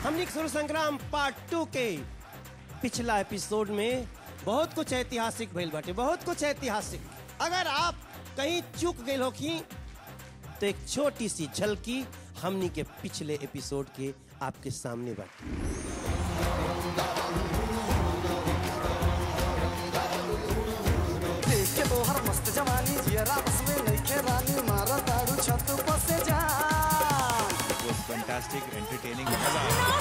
हमने सुर संग्राम part two के पिछला एपिसोड में बहुत कुछ ऐतिहासिक भइल बाटे बहुत कुछ ऐतिहासिक अगर आप कहीं चूक गए होखी तो एक छोटी सी झलकी हमनी के पिछले एपिसोड के आपके सामने बाटे देख के तोहर मस्त जवानी जियरा बस में नइखे रानी मारा दारू छत पर से जान was fantastic, entertaining. मजा आया।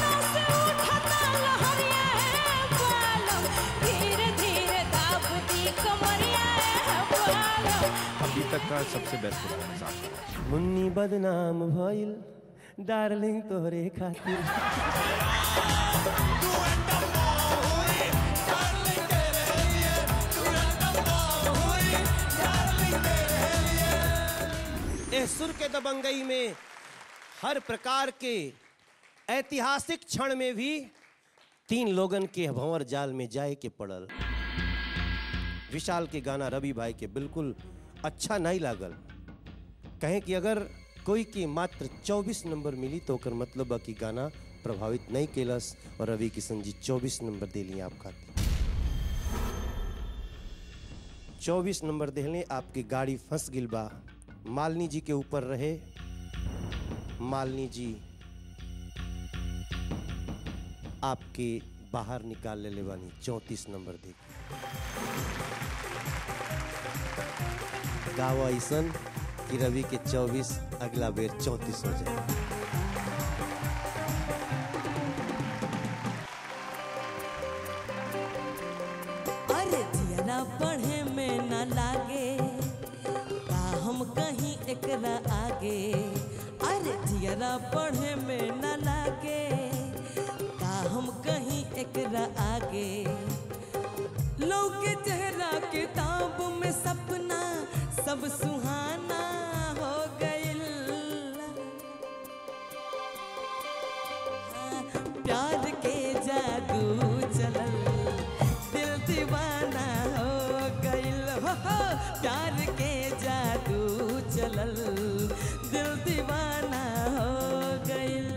धीरे धीरे दाबती कमरिया अभी तक का सबसे बेस्ट परफॉर्मेंस आपका मुन्नी बदनाम भइल डार्लिंग तोहरे खातिर ए सुर के दबंगई में हर प्रकार के ऐतिहासिक क्षण में भी तीन लोगन के भंवर जाल में जाए के पड़ल विशाल के गाना रवि भाई के बिल्कुल अच्छा नहीं लागल कहें कि अगर कोई के मात्र 24 नंबर मिली तो ओकर मतलब बा कि गाना प्रभावित नहीं केलस और रवि किशन जी 24 नंबर दिली आप खातिर 24 नंबर दिले आपकी गाड़ी फंस गिल बा मालिनी जी के ऊपर रहे मालिनी जी आपके बाहर निकाल ले बानी चौंतीस नंबर दे गावा ऐसन कि रवि के 24 अगला बेर 34 हो जाए अरे जियरा पढ़े में न लागे का हम कहीं एकरा आगे अरे जियरा पढ़े में न लागे का हम कहीं एकरा आगे लौके चेहरा किताब में सपना सब सुहाना हो गइल प्यार के जादू चलल दिल दीवाना हो गइल हो हो, प्यार के जादू चलल दिल दीवाना हो गइल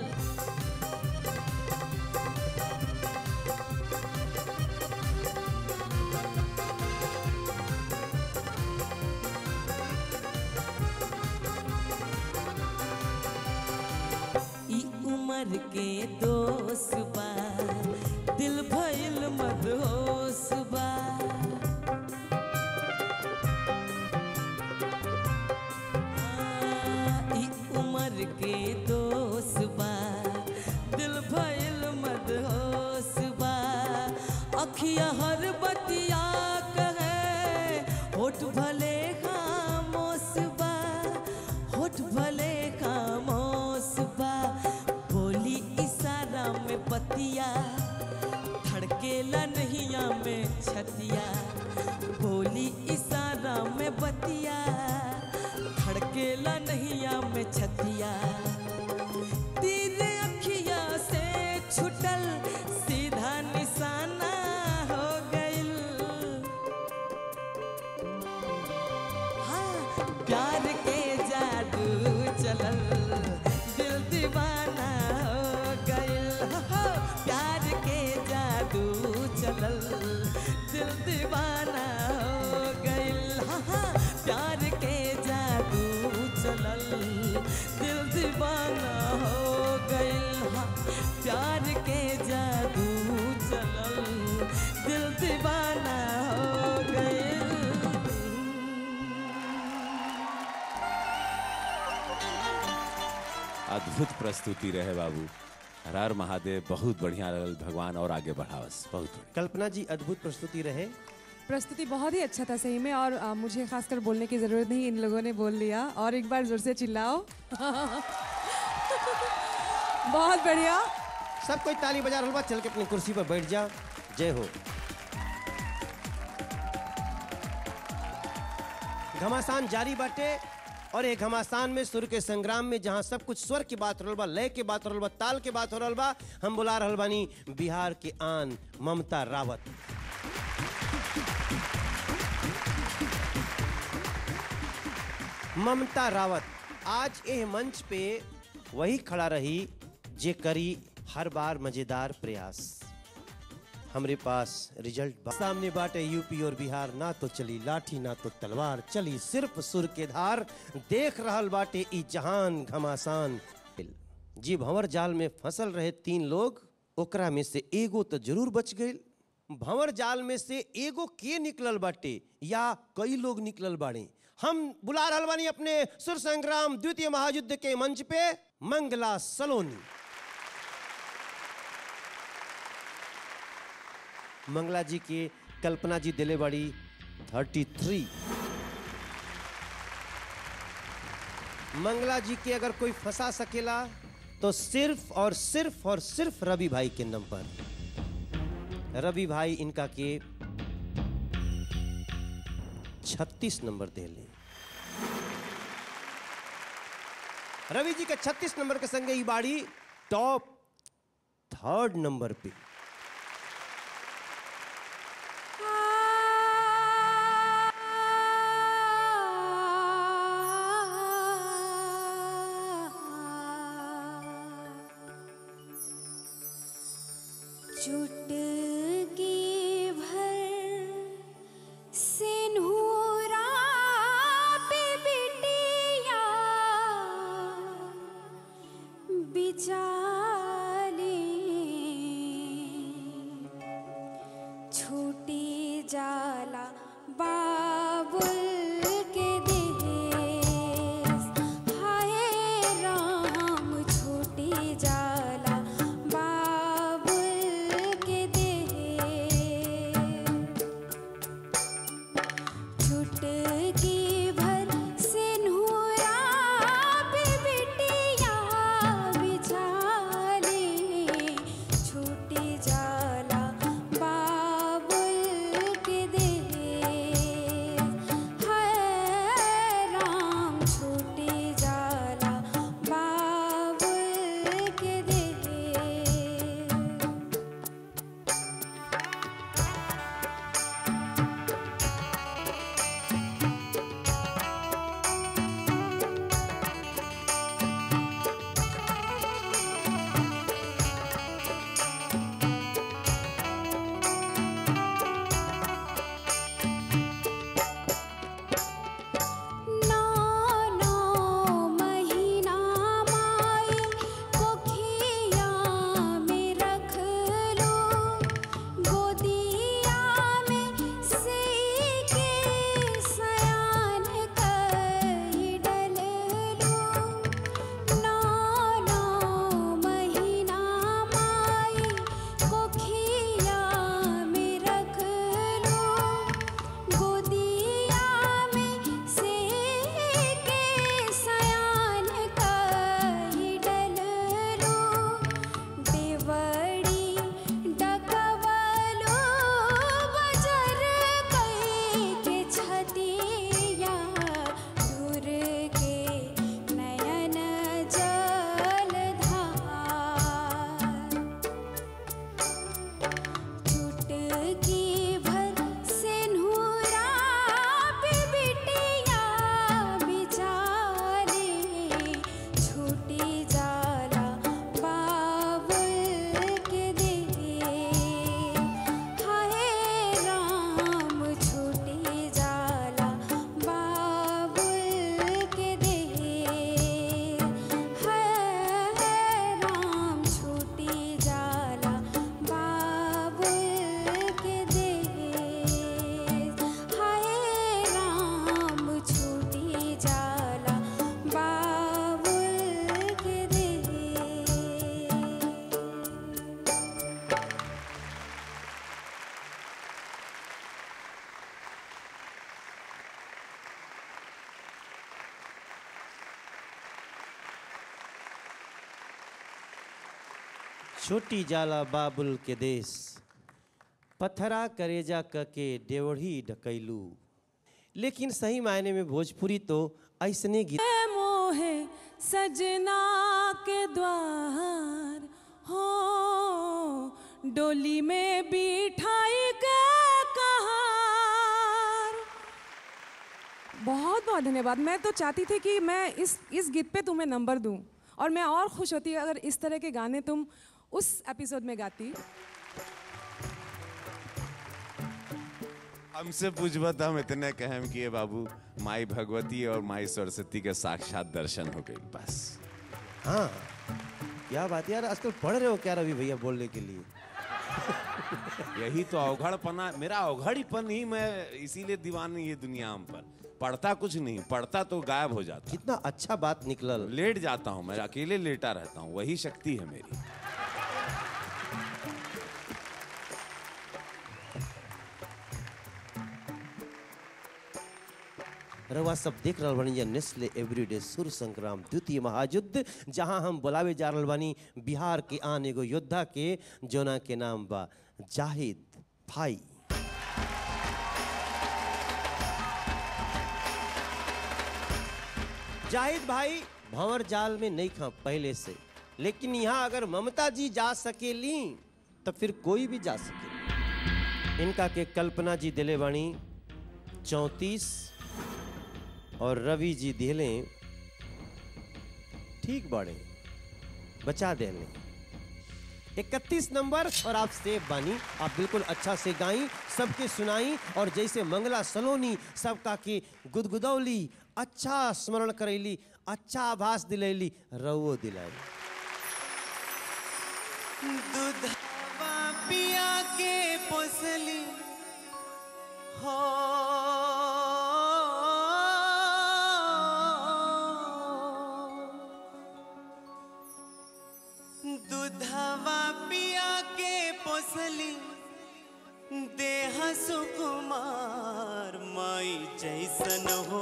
ई उम्र के दोस्त बा दिल भइल मदहोश बा आ, ई उम्र के दोस्त बा दिल भइल मदहोश बा अखिया हर बतिया कहे होठ भले खामोश बा होठ भले खामोश बा बोली इशारा में पतिया धड़केला नहिया में छतिया बोली इशारा में बतिया धड़केला नहिया में छतिया तीर अखिया से छुटल सीधा निशाना हो गइल हाँ, प्यार के जादू चलल दिल दीवाना हो गइल हो, प्यार के जादू चलल दिल दीवाना हो गइल हाँ, हाँ, प्यार के जादू चलल दिल दीवाना हो गइल हाँ, प्यार के जादू चलल दिल दीवाना हो गइल अद्भुत प्रस्तुति रहे बाबू हर हर महादेव बहुत बढ़िया लगल भगवान और आगे बढ़ावस बहुत बढ़िया। कल्पना जी अद्भुत प्रस्तुति रहे प्रस्तुति बहुत ही अच्छा था सही में और आ, मुझे खासकर बोलने की ज़रूरत नहीं इन लोगों ने बोल लिया और एक बार जोर से चिल्लाओ बहुत बढ़िया सब कोई ताली बजा रहा बा चल के अपनी कुर्सी पर बैठ जा जय हो घमासान जारी बाटे और एक घमासान में सुर के संग्राम में जहां सब कुछ स्वर की बात हो रहल बा लय के बात हो रहल बा ताल के बात हो रहल बा हम बुला रहल बानी बिहार के आन ममता रावत ममता रावत आज एह मंच पे वही खड़ा रही जे करी हर बार मजेदार प्रयास हमरे पास रिजल्ट बा- सामने बाटे यूपी और बिहार ना तो चली लाठी ना तो तलवार चली सिर्फ सुर के धार देख रहल बाटे ई जहान घमासान जी भंवर जाल में फंसल रहे तीन लोग ओकरा में से एगो तो जरूर बच गए भंवर जाल में से एगो के निकलल बाटे या कई लोग निकलल बाड़े हम बुला रहल बानी अपने सुर संग्राम द्वितीय महायुद्ध के मंच पे मंगला सलोनी मंगला जी के कल्पना जी दिले बड़ी थर्टी थ्री मंगला जी के अगर कोई फंसा सकेला तो सिर्फ और सिर्फ और सिर्फ रवि भाई के नंबर रवि भाई इनका के 36 नंबर दे ले रवि जी के 36 नंबर के संगे ई बाड़ी टॉप थर्ड नंबर पे चुटकी भर सिन्हूरा पे बिटिया बिचाले छूटी जाला बाबुल के देश हाय राम छूटी जाला बाबुल के देश चुटकी भर सिन्हूरा पे बिटिया बिचाले छूटी जाला बाबुल के देश हाय राम छूटी जाला बाबुल के देश नौ नौ महीना माई कोखिया में रख लो गोदिया में से के सयान कई डल लो नौ नौ महीना माई कोखिया में रख लो गोदिया में से के सयान कई डल लो देवड़ी डकवलो बजर कई के छतिया दूर के नयन जल धार चुटकी भर सिन्हूरा पे बिटिया बिचारे छूटी जाला बाबुल के देश हाय राम छूटी जाला बाबुल के देश हाय राम छूटी जाला बाबुल के देश हाय राम छूटी जाला बाबुल के देश छोटी जाला बाबुल के देश पत्थरा करेजा क के देवढ़ी ढकैलू लेकिन सही मायने में भोजपुरी तो ऐसने गीत मोहे सजना के द्वार हो डोली में बिठाई के कहार बहुत बहुत धन्यवाद मैं तो चाहती थी कि मैं इस इस गीत पे तुम्हें नंबर दूं और मैं और खुश होती अगर इस तरह के गाने तुम उस एपिसोड में गाती हमसे पूछबा तो हम इतने कहम किए बाबू माई भगवती और माई सरस्वती के साक्षात दर्शन हो गई बस हाँ क्या बात यार आजकल पढ़ रहे हो क्या रवि भैया बोलने के लिए यही तो अवघड़पना मेरा अवघड़ीपन ही मैं इसीलिए दीवानी ये दुनिया हम पर पढ़ता कुछ नहीं पढ़ता तो गायब हो जाता कितना अच्छा बात निकलल लेट जाता हूँ मैं अकेले लेटा रहता हूँ वही शक्ति है मेरी रवा सब देख रहल बानी नेस्ले एवरीडे सुर संग्राम द्वितीय महायुद्ध जहां हम बुलावे जा रहल बानी बिहार के आन एगो योद्धा के जोना के नाम बा जाहिद भाई जाहिद भाई भंवर जाल में नहीं खा पहले से लेकिन यहाँ अगर ममता जी जा सकेली तो फिर कोई भी जा सके इनका के कल्पना जी दिले बानी चौंतीस और रवि जी दिले ठीक बाड़े बचा देने इकतीस नंबर और आप सेफ बानी आप बिल्कुल अच्छा से गाई सबके सुनाई और जैसे मंगला सलोनी सबका के गुदगुदौली अच्छा स्मरण करैली अच्छा आभास दिलैली रवो दिलाई दूधवा पिया के पोसली हो दूधवा पिया के पोसली देह सुकुमार माई जैसन हो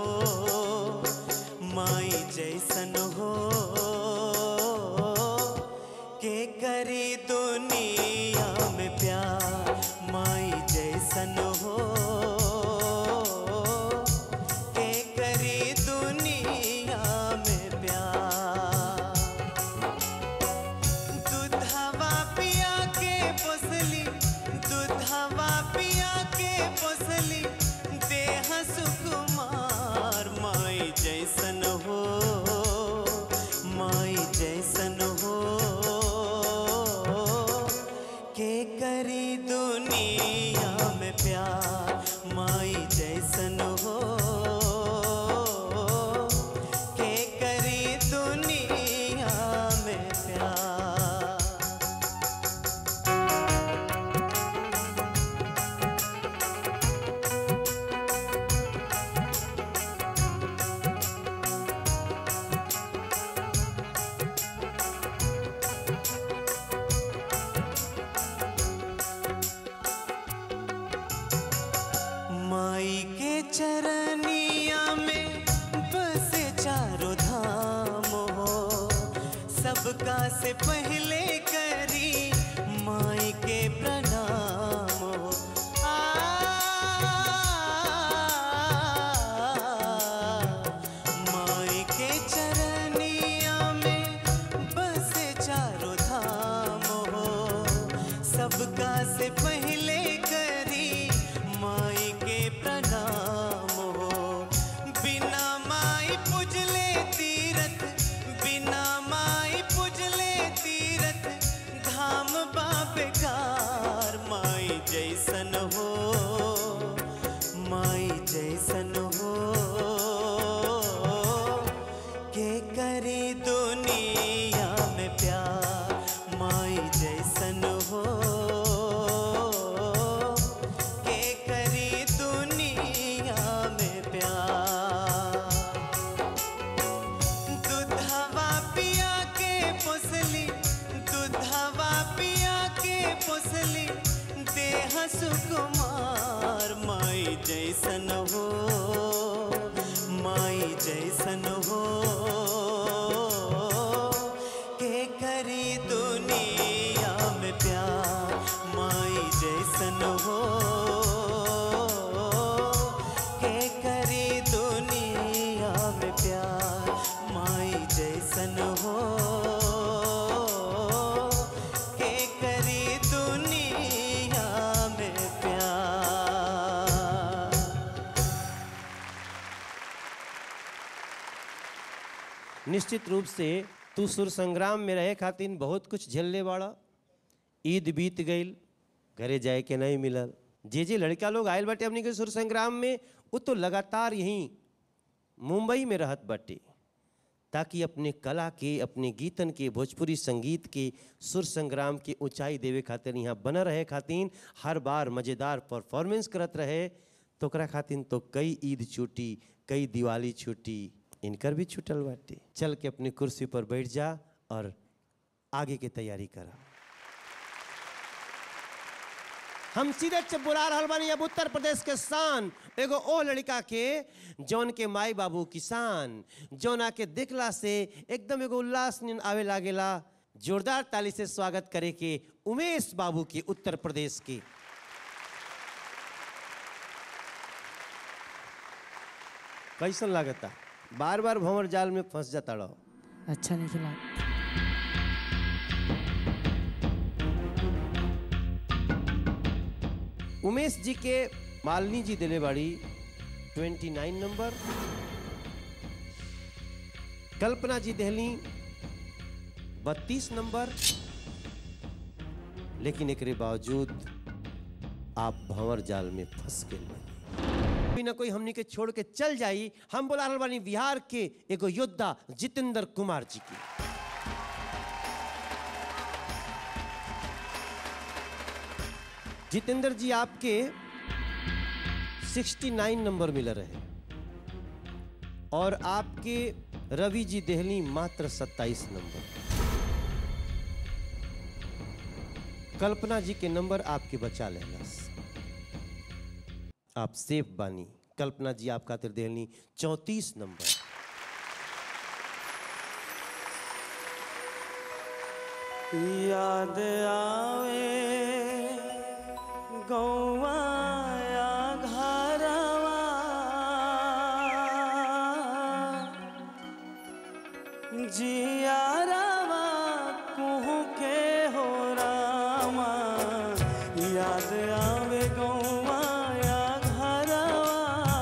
माई जैसन हो के करी दुनिया में प्यार माई जैसन हो के करी दुनिया में प्यार दूधवा पिया के पोसली दूधवा पिया के पोसली देह सुकुमार माई जैसन हो माई जैसन हो के करी दुनिया में प्यार माई जैसन हो के करी दुनिया में प्यार माई के चरनिया में बसे चारों धाम हो सबका से पहले करी माई के प्रणाम हो आ, माई के चरनिया में बसे चारों धाम हो सबका से पहले करी माई के प्रणाम हो बिना माई पुजले तीरथ बिना माई पुजले तीरथ धाम बाबेकार माई जैसन हो माई जैसन हो के करी दुनिया में प्यार माई जैसन हो के करी दुनिया में प्यार दूधवा पिया के पोसली दूधवा पिया के पोसली देह सुकुमार माई जैसन हो माई जैसन हो के करी दुनिया में प्यार माई जैसन हो के करी दुनिया में प्यार माई जैसन हो के करी दुनिया में प्यार निश्चित रूप से तू सुर संग्राम में रहे खातिर बहुत कुछ झेलने वाला ईद बीत गईल घरे जाए के नहीं मिलल जे जे लड़का लोग आयल बाटे हमनी के सुर संग्राम में वो तो लगातार यहीं मुंबई में रहत बाटे ताकि अपने कला के अपने गीतन के भोजपुरी संगीत के सुर संग्राम के ऊंचाई देवे खातिर यहाँ बना रहे खातिर हर बार मज़ेदार परफॉर्मेंस करत रहे तो ओकरा खातिर तो कई ईद छूटी कई दिवाली छूटी इनकर भी छूटल बाटे चल के अपनी कुर्सी पर बैठ जा और आगे के तैयारी करा हम सीधे च बुला रहल बानी अब उत्तर प्रदेश के शान एगो ओ लड़का के जौन के माई बाबू किसान जौना के देखला से एकदम एगो उल्लास नियन आवे लागेला जोरदार ताली से स्वागत करे के उमेश बाबू के उत्तर प्रदेश के कैसन लागता बार बार भंवर जाल में फंस जाता रहो अच्छा नहीं खिला उमेश जी के मालिनी जी दिले बाड़ी 29 नंबर कल्पना जी दहली 32 नंबर लेकिन एकरे बावजूद आप भंवर जाल में फंस गए कोई ना कोई हमनी के छोड़ के चल जाई हम बोला रहल बानी बिहार के एगो योद्धा जितेंद्र कुमार जी की जितेंद्र जी आपके 69 नंबर मिल रहे और आपके रवि जी देहली मात्र 27 नंबर कल्पना जी के नंबर आपके बचा लेलस आप सेफ बानी कल्पना जी आप खातिर देहली चौंतीस नंबर याद आवे गौवा या घरवा जियारवा कुहू के हो रामा याद आवे गौवा या घरवा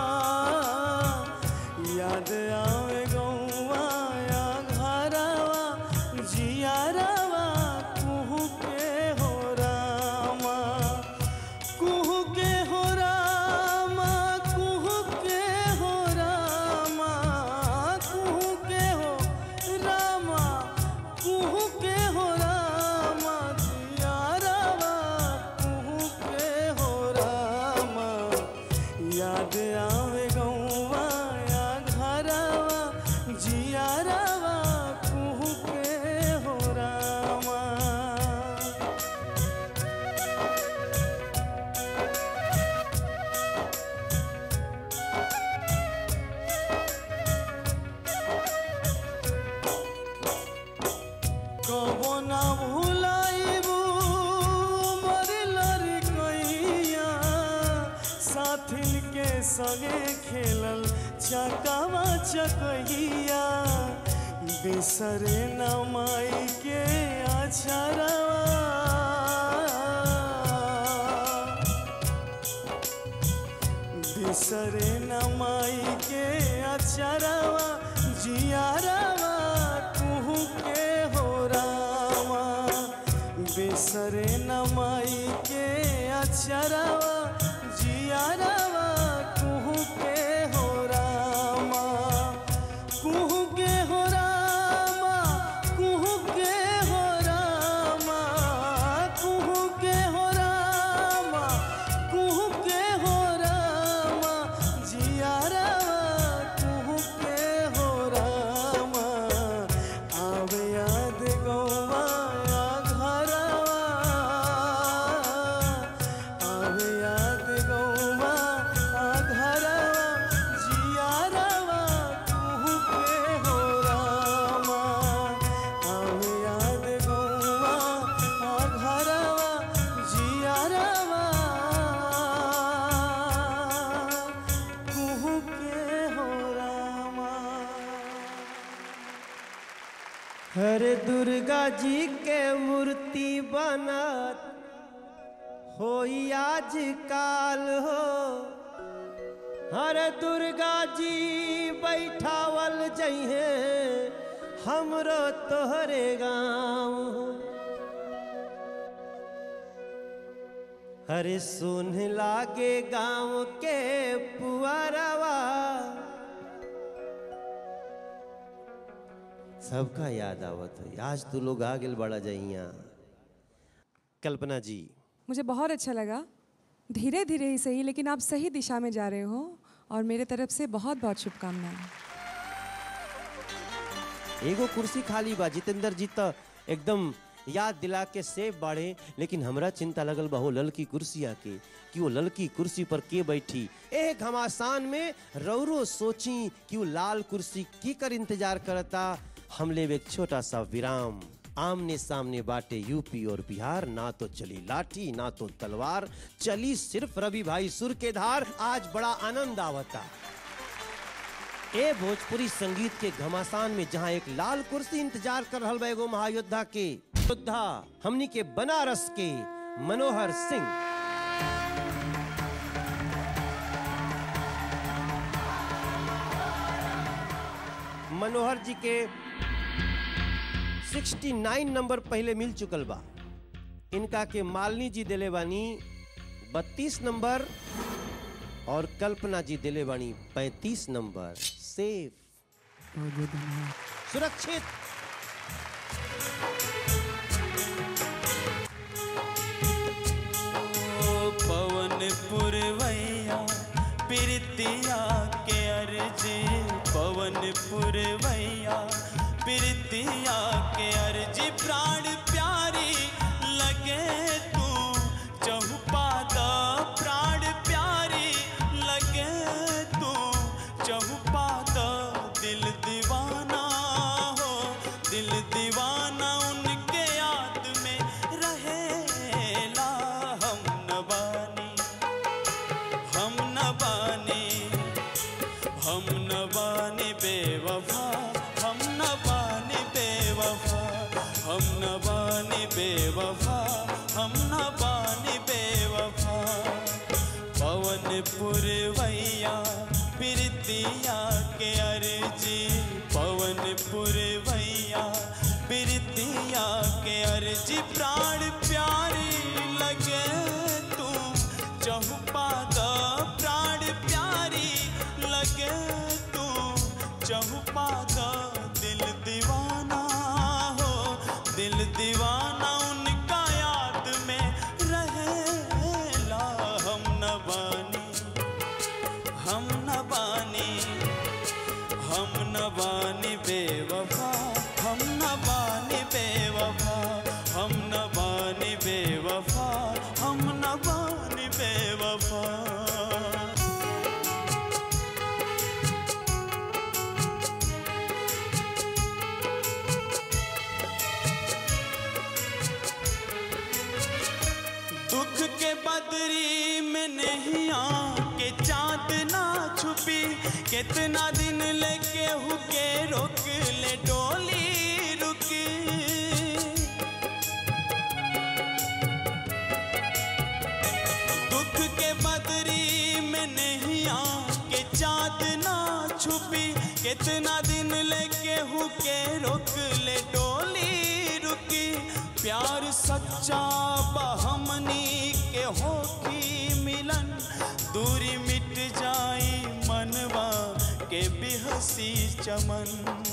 याद आवे गौवा या घरवा जियारवा कुहू के हो रामा कुहू के हो रामा कुहू के हो रामा कुहू के हो रामा कुहू के हो रामा जियारवा कुहू के हो रामा याद आवे गौवा या घरवा जियारवा कुहू के हो रामा कबो ना भुलाइबू मर लड़कैया साथिन के संगे खेलल चकावा चकैया बिसरे न माई के अछरवा बिसरे न माई के अचरवा जियारवा कुहू के हो रामा बिसरे न माई के अचरवा जियारवा कुहू के हो रामा कुहू के हो रामा कुहू के हो रामा कुहू के हो रामा कुहू के हो रामा जियारवा कुहू के हो रामा आवे याद गौवा या घरवा आवे याद गौवा आ घरवा जियारवा कुहू के हो रामा आवे याद गौवा आ घरवा जियारवा कुहू के हो रामा हरे दुर्गा जी के मूर्ति बनत होई आज काल हो हरे दुर्गा जी बैठावल जइहे हमरो तोहरे गाँव अरे सुन लागे गांव के पुअरवा सबका याद आवत है आज तू लोग आ गेल बड़ा जइया कल्पना जी मुझे बहुत अच्छा लगा धीरे धीरे ही सही लेकिन आप सही दिशा में जा रहे हो और मेरे तरफ से बहुत बहुत शुभकामनाएं एगो कुर्सी खाली बा जितेंद्र जी तो एकदम याद दिला के सेब बाढ़े लेकिन हमरा चिंता लगल बा हो ललकी कुर्सिया के कि वो ललकी कुर्सी पर के बैठी एक घमासान में रौरो सोची कि वो लाल कुर्सी की कर इंतजार करता हम लेब एक छोटा सा विराम आमने सामने बाटे यूपी और बिहार ना तो चली लाठी ना तो तलवार चली सिर्फ रवि भाई सुर के धार आज बड़ा आनंद आवता ए भोजपुरी संगीत के घमासान में जहां एक लाल कुर्सी इंतजार कर रहल बा एगो महायोद्धा के योद्धा हमनी के बनारस के मनोहर सिंह मनोहर जी के 69 नंबर पहले मिल चुकल बा इनका के मालिनी जी दिले बानी 32 नंबर और कल्पना जी दिले बानी 35 नंबर सेफ सुरक्षित पवन पुरवैया प्रीतिया के अर्जी पवन पुरवैया प्रीतिया के अर्जी प्राण प्यारी लगे तू चहुपादा प्राण प्यारी लगे तू चहुपादा दिल दीवाना हो दिल दीवाना उनके याद में रहेला हम न बानी हम न बानी हम न बानी बेवफा हम न बानी बेवफा हम न बानी बेवफा हम न बानी बेवफा पवन पुरवैया प्रीतिया के अर्जी पवन पुरवैया प्रीतिया के अर्जी प्राण प्यारी लगे तू चहुपादा प्राण प्यारी लगे तू चहुपादा दिल दीवाना हो दिल दीवाना उनका याद में रहेला हम न बानी हम न बानी हम न बानी बेवफा हम न बानी बेवफा हम न बानी बेवफा हम न बानी बेवफा दुख के बदरी में नहीं के चांद ना छुपी कितना दिन लेके हुके रोक ले डोली रुकी दुख के बदरी में नहीं के चांद ना छुपी कितना दिन लेके हुके रोक ले डोली रुकी प्यार सच्चा बहमनी के होकी मिलन दूरी मिट जाई मनवा के बिहसी चमन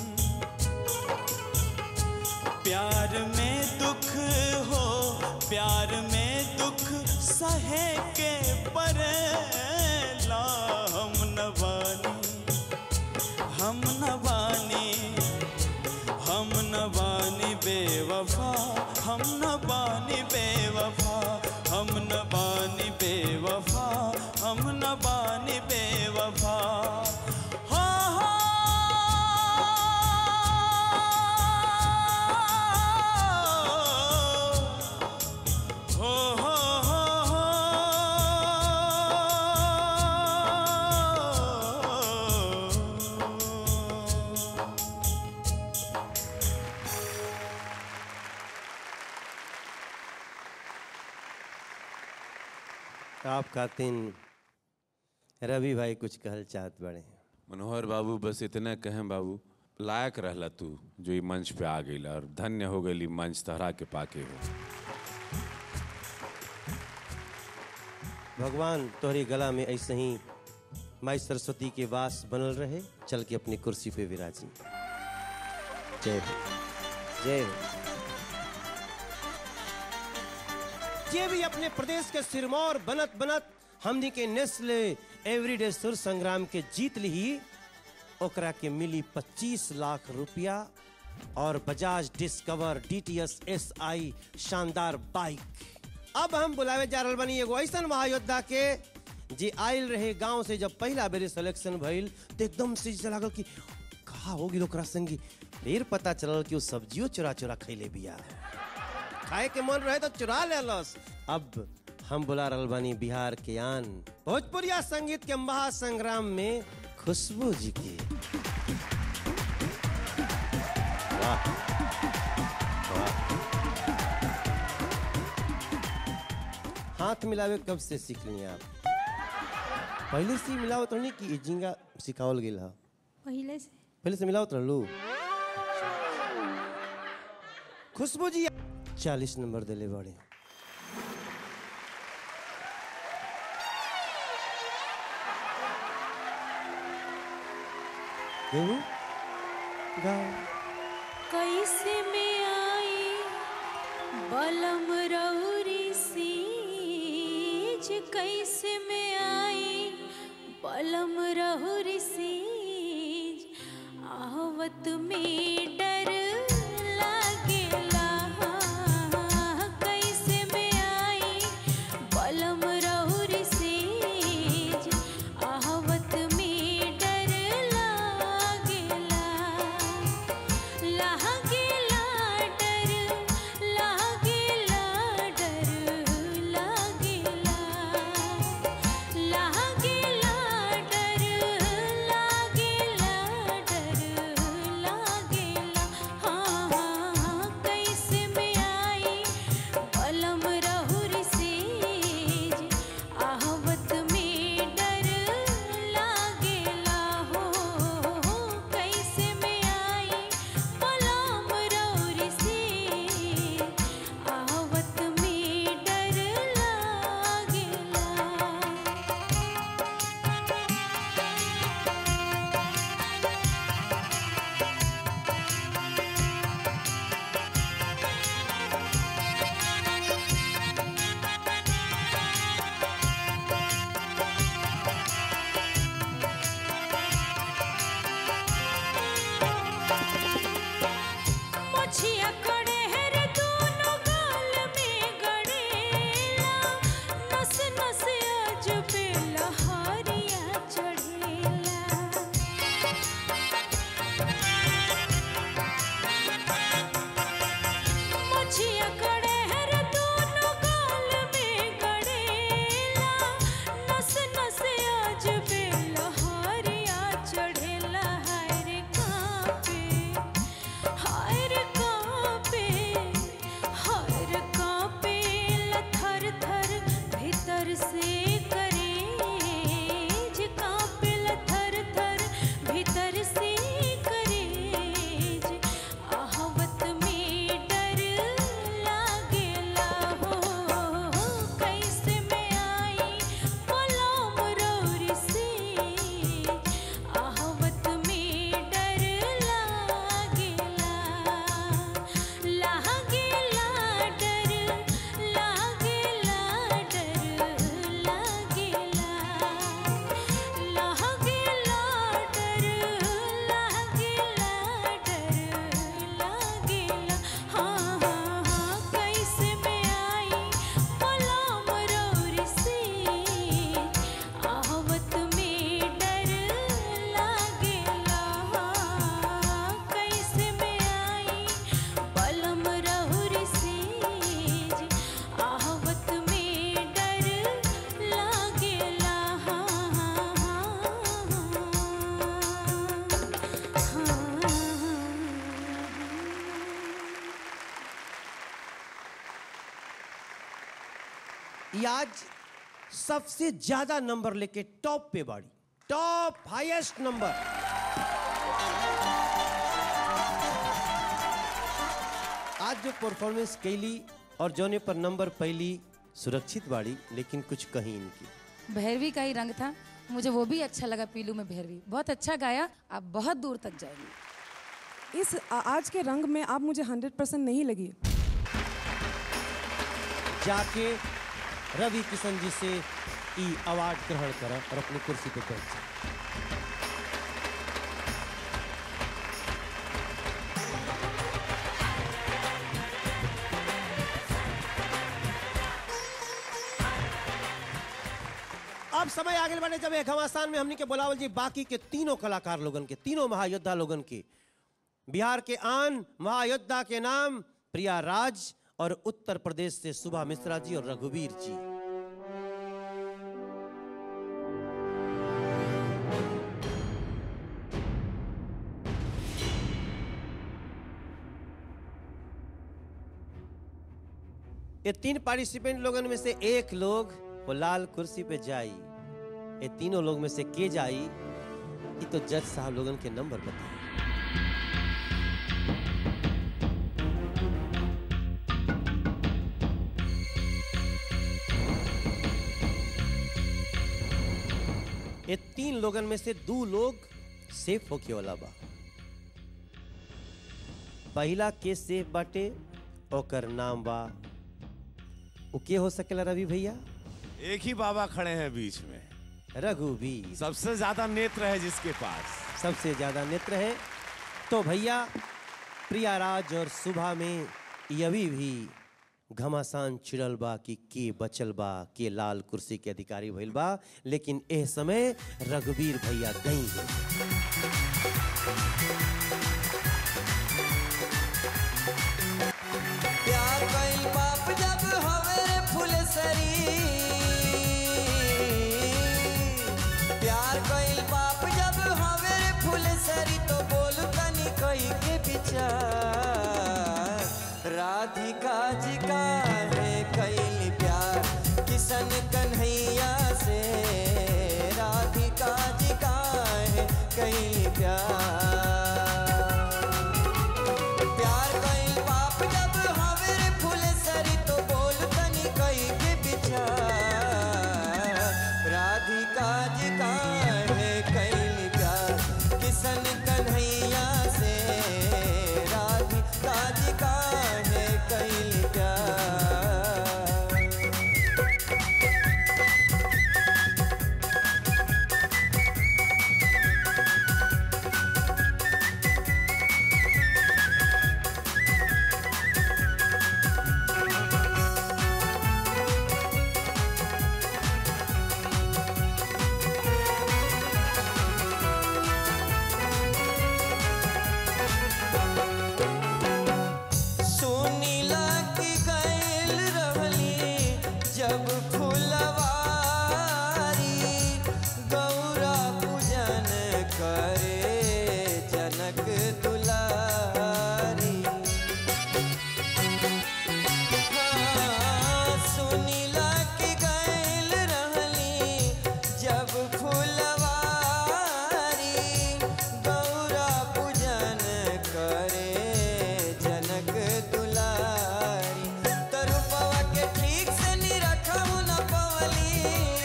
प्यार में दुख हो प्यार में दुख सहे के परेला हम न बानी हम न बानी हम न बानी बेवफा हम न बानी बेवफा हम न बानी बेवफा हम न बानी बेवफा हो हो हो हो हो हो आप खातिन रवि भाई कुछ कहल चाहत बड़े मनोहर बाबू बस इतना कहें बाबू लायक रहला तू जो ये मंच पे आ गई और धन्य हो गई मंच तहरा के पाके हो भगवान तोहरे गला में ऐसे ही माई सरस्वती के वास बनल रहे चल के अपनी कुर्सी पे विराजी जय हो जय हो ये भी अपने प्रदेश के सिरमौर बनत बनत हमनी के नेस्ले एवरीडे सुर संग्राम के जीत ली ओकरा के मिली 25 लाख रुपया और Bajaj Discover DTS S I शानदार बाइक अब हम बुलावे जा रहल बनी एगो ऐसन महायोद्धा के जे आयल रहे गांव से जब पहला बेरी सिलेक्शन भइल तो एकदम से जैसे लागल कि कहा होगी ओकरा संगी फिर पता चलल कि वो सब्जियों चुरा चुरा खैले बिया खाए के मन रहे तो चुरा लेलस अब हम बुला रहल बानी बिहार के आन भोजपुरिया संगीत के महासंग्राम में खुशबू जी की वाह वाह हाथ मिलावे कब से सीख ली आप पहले से ही मिलावत रहनी कि जिंगा सिखावल गेल हा पहले से पहले से मिलावत रहलू खुशबू जी चालीस नंबर दिले बड़े गाओ गाओ कैसे में आई बलम रौरी सीज कैसे में आई बलम रौरी सीज आवत में डर लागेला कैसे में आई बलम रौरी सीज आवत में डर लागेला लागेला डर लागेला डर लागेला लागेला डर लागेला डर लागेला हाँ हाँ हाँ कैसे में आई बलम रहुर सेज आहवत में डर लागेला हो कैसे में आई बलम रहुर सेज आहवत में डर लागेला मोछिया कड़े हर दोनों गाल में गड़ेला नस नस आज पे लहरिया चढ़ेला मोछिया कड़े हर दोनों गाल में गड़ेला नस नस आज पे लहरिया चढ़ेला हाय रे कांपे हाय रे कांपे हाय रे कांपे थर थर भीतर से करेज कांपे थर थर भीतर से करेज आहवत में डर लागेला हो कैसे में आई पलम रौरी से आहवत में डर लागेला लागेला डर लागेला डर लागेला लागेला डर लागेला डर लागेला हाँ हाँ हाँ कैसे में आई पलम रौरी से आहवत में डर लागेला कैसे में आई बलम रहुरी सेज आहवत में डर लागेला ये आज सबसे ज्यादा नंबर लेके टॉप पे बाड़ी टॉप हाईएस्ट नंबर आज जो परफॉर्मेंस कैली और जोने पर नंबर पहली सुरक्षित बाड़ी लेकिन कुछ कहीं इनकी भैरवी का ही रंग था मुझे वो भी अच्छा लगा पीलू में भैरवी बहुत अच्छा गाया आप बहुत दूर तक जाएंगे इस आ- आज के रंग में आप मुझे हंड्रेड परसेंट नहीं लगी जाके रवि किशन जी से ई अवार्ड ग्रहण कर और अपनी कुर्सी पे बैठ जा अब समय आगे बढ़े जब एक घमासान में हमनी के बोलावल जी बाकी के तीनों कलाकार लोगन के तीनों महायोद्धा लोगन के बिहार के आन महायोद्धा के नाम प्रिया राज और उत्तर प्रदेश से सुभा मिश्रा जी और रघुवीर जी ये तीन पार्टिसिपेंट लोगन में से एक लोग वो लाल कुर्सी पे जाई ये तीनों लोग में से के जाई ये तो जज साहब लोगन के नंबर बताए ये तीन लोगन में से दो लोग सेफ होके वाला बा पहला के सेफ बाटे ओकर नाम बा वो के हो सकेला रवि भैया एक ही बाबा खड़े हैं बीच में रघुवीर सबसे ज्यादा नेत्र है जिसके पास सबसे ज्यादा नेत्र है तो भैया प्रियाराज और सुबह में यवि भी घमासान छिड़ल बा कि के बचल बा के लाल कुर्सी के अधिकारी भइल बा लेकिन एह समय रघुवीर भैया गई है प्यार कइल बाप जब हवे रे फुलसरी प्यार कइल बाप जब हवे रे फुलसरी तो बोल तनी कई के विचार राधिका जी का है कइल प्यार किशन कन्हैया से राधिका जी का है कइल प्यार प्यार कइल बाप जब हवे रे फुलसरी तो बोल तनी कई के विचार राधिका जी का है कइल प्यार किशन कन्हैया से राधिका जी का है कइल प्यार सुनीला की गैल रहली जब फुलवारी गौरा पूजन करे जनक दुलारी हाँ, सुनीला की गैल रहली जब फुलवारी गौरा पूजन करे जनक दुलारी तरुपवा के ठीक से निरखऊ न पवली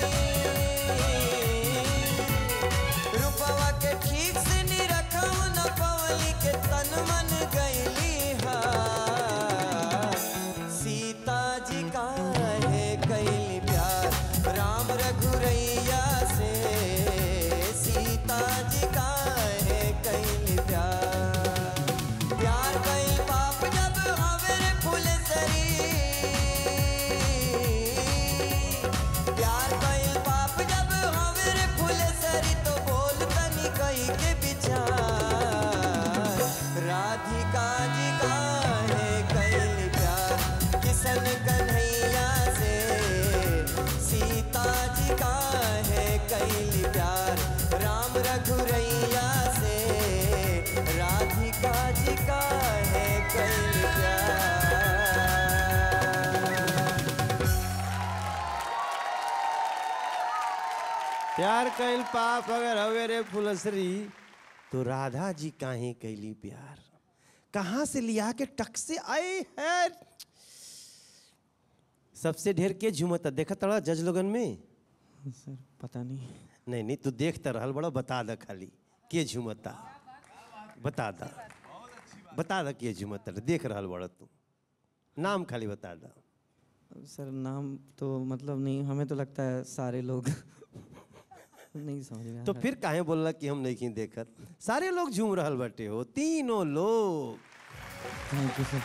रूपवा के ठीक से निरखऊ न पवली के तन मन गईली हा सीता जी का है कैली प्यार राम रघुरैया से सीता जी का है कैली प्यार प्यार कइल बाप जब हवे रे फुलसरी प्यार कइल बाप जब हवे रे फुलसरी तो बोल तनी कई के विचार राधिका जी का है कइल प्यार किशन कन्हैया से सीता जी का है कइल प्यार राम रघुरैया से राधिका जी का है कइल प्यार प्यार कैल पाप अगर हवे रे फुलसरी तो राधा जी काहे कैली प्यार कहाँ से लिया के टक से आए है सबसे ढेर के झूमता देखा तड़ा जज लोगन में सर पता नहीं नहीं नहीं तू देखता रहल बड़ा बता द खाली के झूमता बता दा बता दा के झूमता देख रहल बड़ा तू नाम खाली बता दा सर नाम तो मतलब नहीं हमें तो लगता है सारे लोग नहीं समझ में आ तो रहा। फिर काहे बोलला कि हम नहीं देखत सारे लोग झूम रहल बटे हो तीनों लोग थैंक यू सर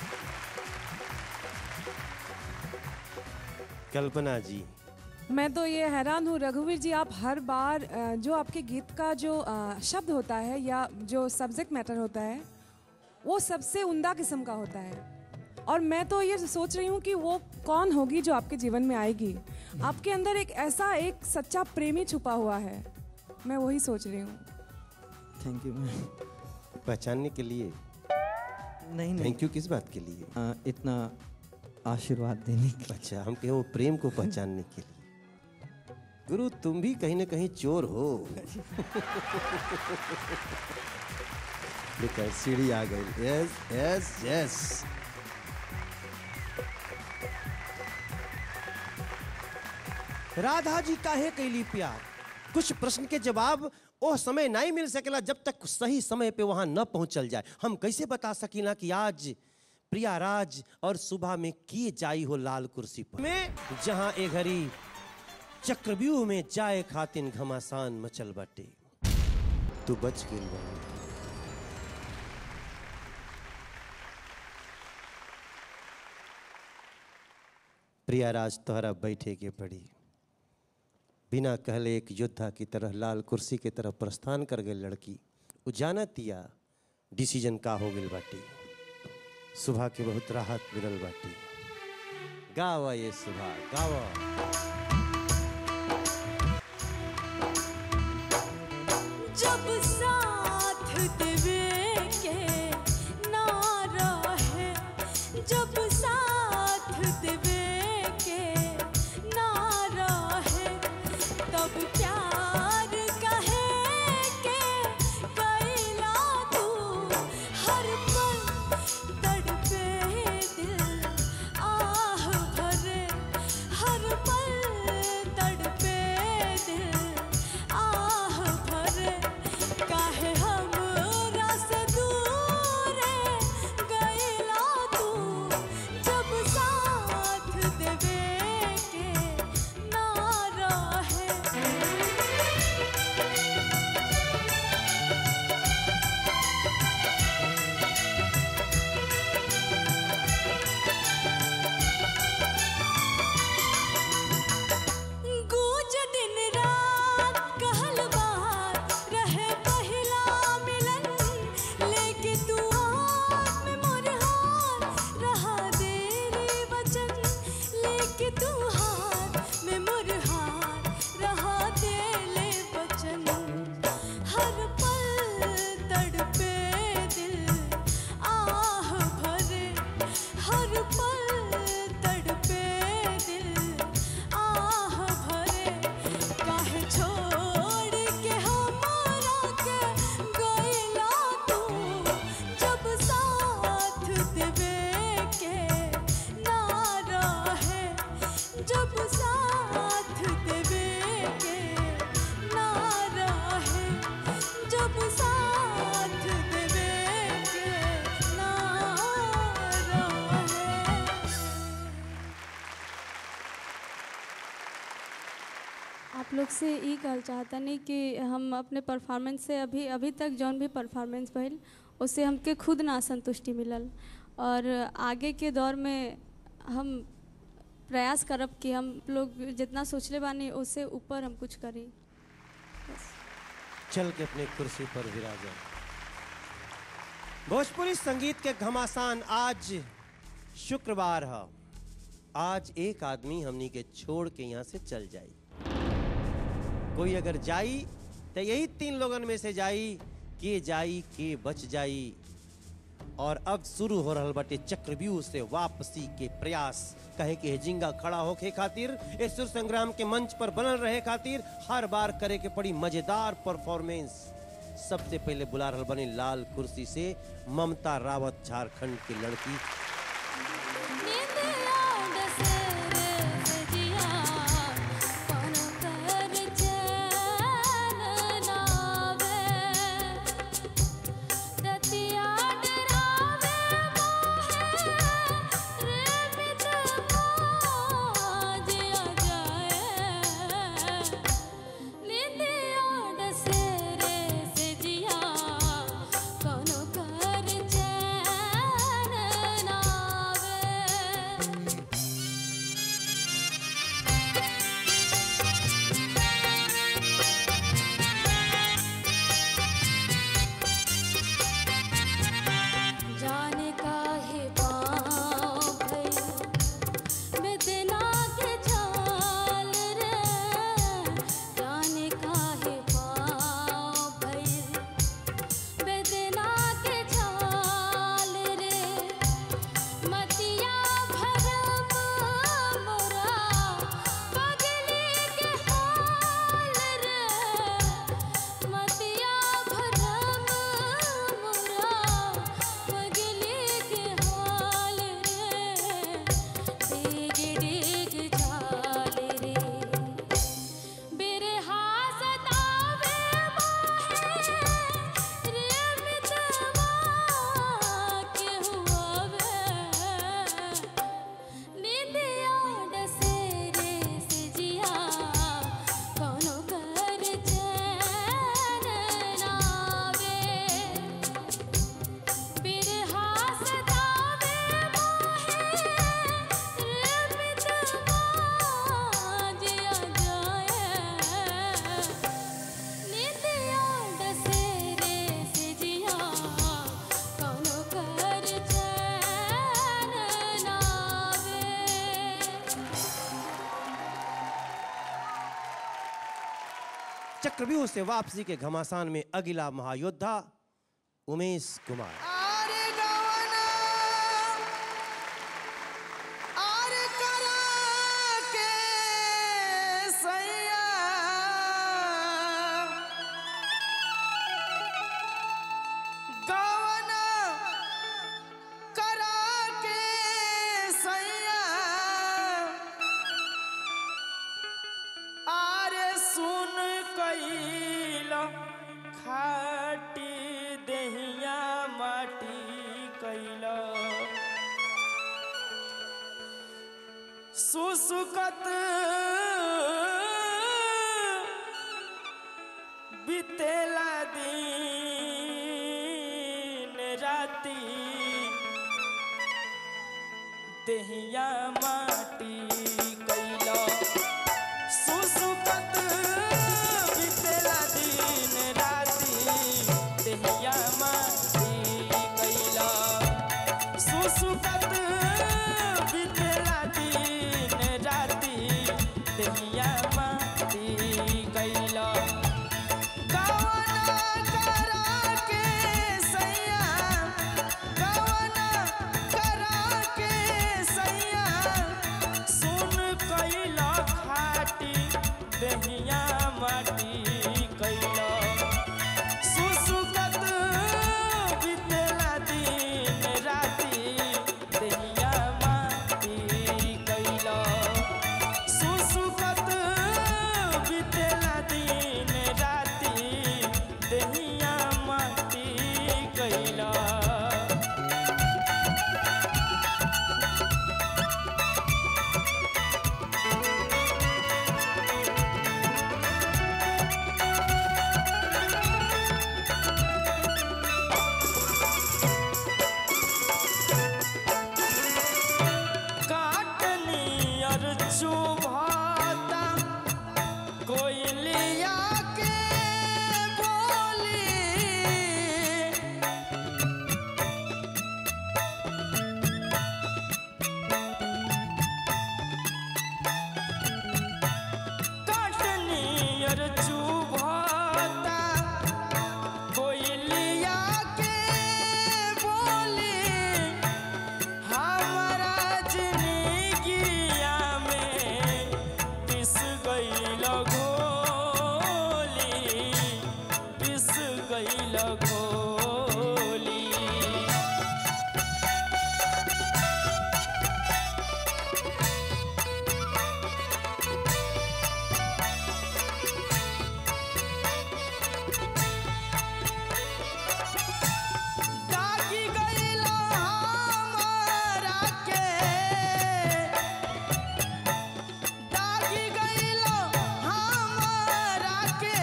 कल्पना जी मैं तो ये हैरान हूँ रघुवीर जी आप हर बार अ, जो आपके गीत का जो अ, शब्द होता है या जो सब्जेक्ट मैटर होता है वो सबसे उमदा किस्म का होता है और मैं तो ये सोच रही हूँ कि वो कौन होगी जो आपके जीवन में आएगी आपके अंदर एक ऐसा एक सच्चा प्रेमी छुपा हुआ है मैं वही सोच रही हूँ थैंक यू मैम पहचानने के लिए नहीं नहीं थैंक यू किस बात के लिए आ, इतना आशीर्वाद देने के अच्छा हम कहें वो प्रेम को पहचानने के लिए गुरु तुम भी कहीं ना कहीं चोर हो देखा सीढ़ी आ गई यस यस यस राधा जी काहे कैली प्यार कुछ प्रश्न के जवाब ओ समय नहीं मिल सकेला जब तक सही समय पे वहां न पहुंचल जाए हम कैसे बता सकीला कि आज प्रिया राज और सुबह में किए जाई हो लाल कुर्सी पर में जहां ए घड़ी चक्रव्यूह में जाए खातिन घमासान मचल बाटे तू बच गेल बानी प्रिया राज तोहरा बैठे के पड़ी बिना कहले एक योद्धा की तरह लाल कुर्सी के तरफ प्रस्थान कर गई लड़की वो जानतिया डिसीजन का हो गई बाटी सुबह के बहुत राहत मिलल बाटी गावा ये सुबह गावा जब साथ देवे के ना रहे जब साथ देवे के ना रहे तब प्यार कहे के कैला तू हर पल तड़पे दिल आह भरे हर पल तड़पे दिल आह भरे काहे हमरा से दूर गइला तू जब साथ देवे के ना रहे गूंज दिन रात कहल बात रहे पहिला मिलन लेके तू हाथ में मोर हाथ रहा देरी वचन लेके तू हाथ में मोर हाथ रहा देले वचन हर पल तड़पे दिल आह भरे हर पल तड़पे दिल आह भरे काहे छोड़ के हमारा के गइला तू जब साथ देवे के ना रहे जब साथ देवे के ना रहे जब साथ देवे के ना रहे आप लोग से ई कहल चाहतनी कि हम अपने परफॉर्मेंस से अभी अभी तक जौन भी परफॉर्मेंस भइल उससे हमके खुद ना संतुष्टि मिलल और आगे के दौर में हम प्रयास करब कि हम लोग जितना सोचले बानी उससे ऊपर हम कुछ करी चल के अपने कुर्सी पर विराजा भोजपुरी संगीत के घमासान आज शुक्रवार है आज एक आदमी हमनी के छोड़ के यहाँ से चल जाई कोई अगर जाई तो यही तीन लोगन में से जाई के जाई के बच जाई और अब शुरू हो रहल बाटे चक्रव्यूह से वापसी के प्रयास कहे कि हेजिंगा खड़ा होके खातिर इस सुर संग्राम के मंच पर बनल रहे खातिर हर बार करे के पड़ी मजेदार परफॉर्मेंस सबसे पहले बुला रहल बनी लाल कुर्सी से ममता रावत झारखंड की लड़की नींद आउंड से चक्रव्यूह से वापसी के घमासान में अगिला महायोद्धा उमेश कुमार आरे गवना आरे करा के सैया गवना करा के सैया आरे सुन कैल खाटी देहिया माटी कैल सुसुकत बितेला दिन राती देहिया माटी कैला सुसुकत बितेला दिन राती देहिया माटी कैला सुसुकत बितेला दिन राती देहिया माटी कैला गवना करा के सैया गवना करा के सैया सुन कैला खाटी दहिया माटी कैला सुसुकत बितेला दिन राती दहिया माटी कैला सुसुकत बितेला दिन राती दहिया माटी कैला काटनियर चुभाता कोयलिया के बोली काटनियर चुभाता कोयलिया के बोली हमारा जिंदगिया में पिस गईल घोली पिस गईल घोली दागी गईल हमारा के दागी गईल हमारा के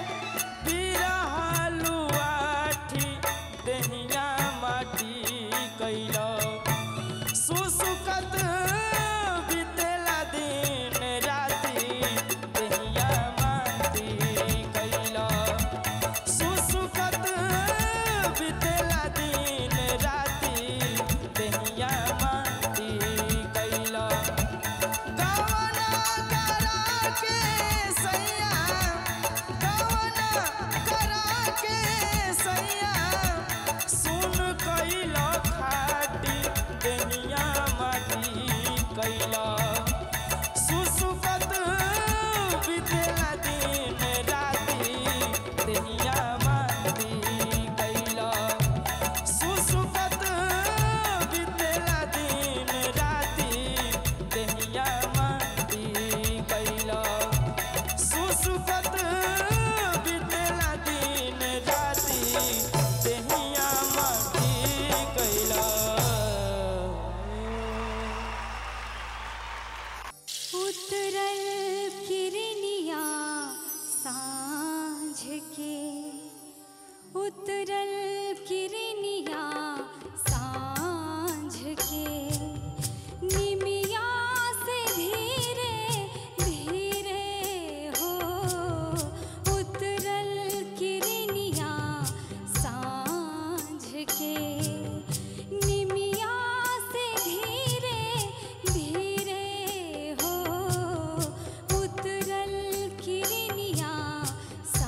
बिरहलुआठी देहिया माटी कैल सुसुकत बितेला दिन राती देहिया माटी कैल सुसुकत बितेला दिन राती देहिया माटी कैला गवना करा के सैया गवना करा के सैया सुन कैला खाटी देहिया माटी कैला सुसुकत बितेला दिन राती देहिया माटी कैला सुसुकत बितेला दिन राती देहिया माटी कैला सुसुकत बितेला दिन राती देहिया माटी कैला उतरल किरनिया सांझ के उतरल किरनिया सांझ के निमिया से धीरे धीरे हो उतरल किरनिया सांझ के निमिया से धीरे धीरे हो उतरल किरनिया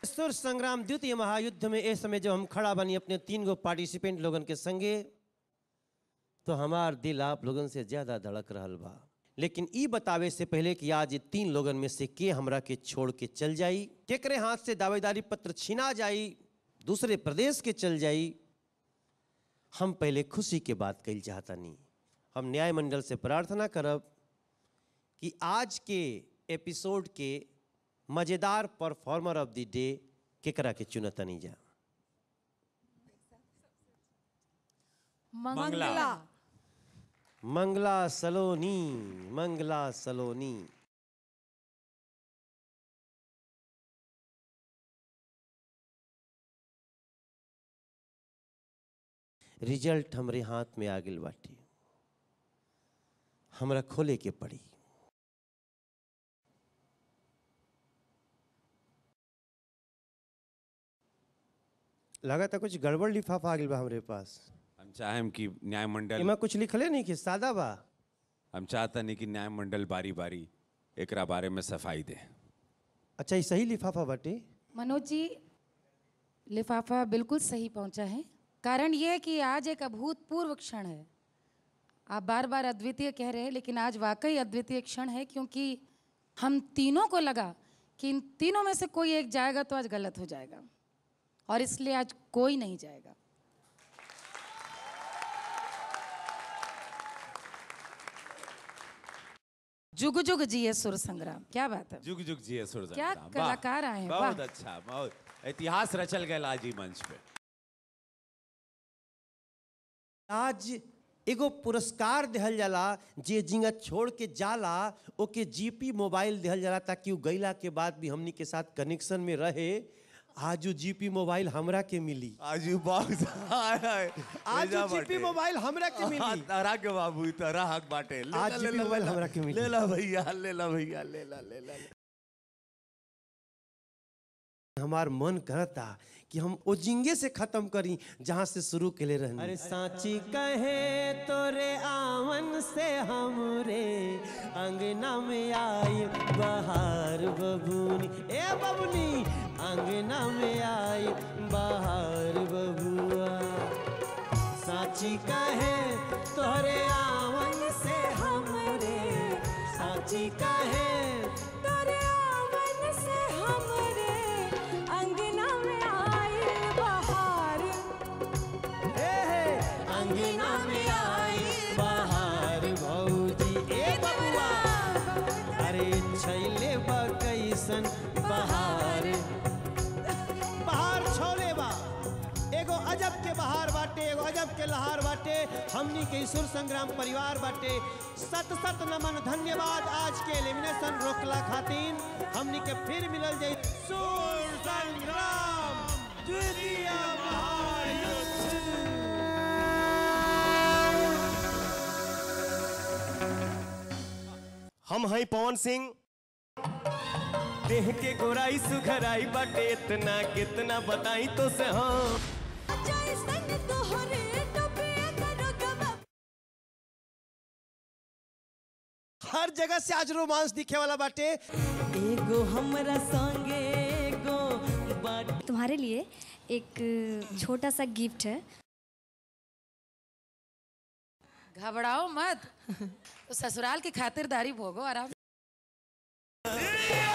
सुर संग्राम द्वितीय महायुद्ध में इस समय जब हम खड़ा बनी अपने तीन गो पार्टिसिपेंट लोगन के संगे तो हमार दिल आप लोगन से ज्यादा धड़क रहल बा लेकिन ई बतावे से पहले कि आज ये तीन लोगन में से के हमरा के छोड़ के चल जाई केकरे हाथ से दावेदारी पत्र छीना जाई दूसरे प्रदेश के चल जाई हम पहले खुशी के बात कही चाहता नहीं हम न्याय मंडल से प्रार्थना करब कि आज के एपिसोड के मजेदार परफॉर्मर ऑफ द डे केकरा के चुनतनी जा मंगला मंगला सलोनी मंगला सलोनी रिजल्ट हमरे हाथ में आ गइल बाटे हमरा खोले के पड़ी लगा था कुछ गड़बड़ लिफाफा आ गइल बा हमरे पास हम चाहेम कि न्याय मंडल एमा कुछ लिखले नहीं कि सादा बा हम चाहता नहीं कि न्याय मंडल बारी बारी एकरा बारे में सफाई दे अच्छा ये सही लिफाफा बाटे मनोज जी लिफाफा बिल्कुल सही पहुंचा है कारण यह है कि आज एक अभूतपूर्व क्षण है आप बार बार अद्वितीय कह रहे हैं लेकिन आज वाकई अद्वितीय क्षण है क्योंकि हम तीनों को लगा कि इन तीनों में से कोई एक जाएगा तो आज गलत हो जाएगा और इसलिए आज कोई नहीं जाएगा जुग जुग जिए सुर संग्राम क्या बात है जुग जुग जिए सुर क्या संग्राम। वाह, कलाकार आए हैं, बहुत वाह। अच्छा बहुत इतिहास रचल गया आज ही मंच पे आज एगो पुरस्कार दिहल जाला जे जिंगा छोड़ के जाला ओके जीपी मोबाइल दिहल जाला ताकि उ गईला के बाद भी हमनी के साथ कनेक्शन में रहे आज उ जीपी मोबाइल हमरा के मिली आज उ बॉक्स आज उ जीपी मोबाइल हमरा के मिली तारा के बाबू तारा हक बाटे ले आज ला, जीपी ले ला, मोबाइल ले ला। हमरा के मिली। ले ला भैया ले ला भैया ले ला ले ला ले। हमार मन करता कि हम ओ जिंगे से खत्म करी जहां से शुरू के ले रहनी अरे सांची कहे तोरे आवन से हमरे अंगना में आई बहार बबूनी ए बबूनी अंगना में आई बहार बबुआ साची कहे तोरे आवन से हमरे साची कहे तोरे आवन से हमरे अंगना में आइल बहार ए हे, अंगना में आई बहार भौजी ए बबुआ अरे छैले बा कैसन बहार बहार छोले बा एगो अजब के बहार बाटे एगो अजब के लहार बाटे हमनी के सुर संग्राम परिवार बाटे सत सत नमन धन्यवाद आज के एलिमिनेशन रोकला खातिर हमनी के फिर मिलल जाई सुर संग्राम द्वितीय हम हैं पवन सिंह देह के गोराई सुघराई बाटे इतना कितना बताई तो से हाँ जैसन तोहरे टोपे दरोगा हर जगह से आज रोमांस दिखे वाला बाटे एगो हमरा संगे एगो बाट तुम्हारे लिए एक छोटा सा गिफ्ट है घबराओ मत तो ससुराल की खातिरदारी भोगो आराम